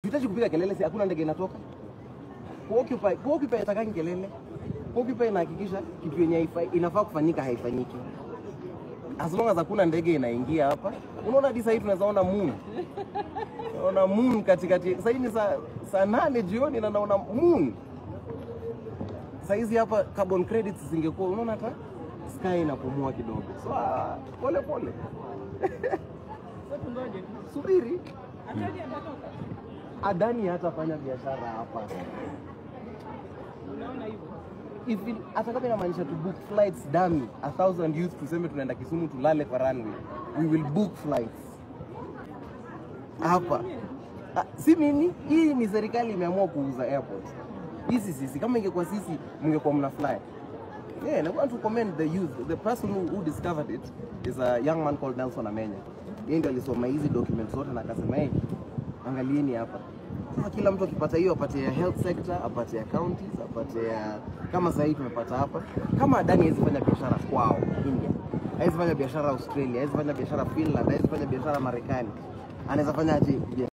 Hitaji kupiga kelele, si hakuna ndege inatoka. Kuoccupy, kuoccupy itakangi kelele. Kuoccupy inahakikisha kitu yenye haifai- inafaa kufanyika haifanyiki. As long as hakuna ndege inaingia hapa. Unaona hadi sasa hivi tunaweza ona moon. Naona moon katikati. Sasa hii ni saa saa nane jioni na naona moon. Sasa hizi hapa carbon credits zingekuwa unaona hata sky inapumua kidogo. So ah, pole pole. Sasa tungoje. Subiri. Atadi atatoka. Adani hatafanya biashara hapa. Unaona hivyo? If it- hata kama inamaanisha to book flights dummy a thousand youth tuseme tunaenda Kisumu tulale kwa runway we will book flights hapa Ah, si mimi hii ni serikali imeamua kuuza airport hisi sisi kama ingekuwa sisi mngekuwa mna fly yeah, and I want to commend the youth the person who, who discovered it is a young man called Nelson Amenya yeye ndio alisoma hizi documents zote na akasema hey, angalieni hapa sasa kila mtu akipata hiyo apate ya health sector apate ya counties apate ya kama sasa hivi tumepata hapa kama Adani hawezi fanya biashara kwao India hawezi fanya biashara Australia hawezi fanya biashara Finland hawezi fanya biashara Marekani anaweza fanya aje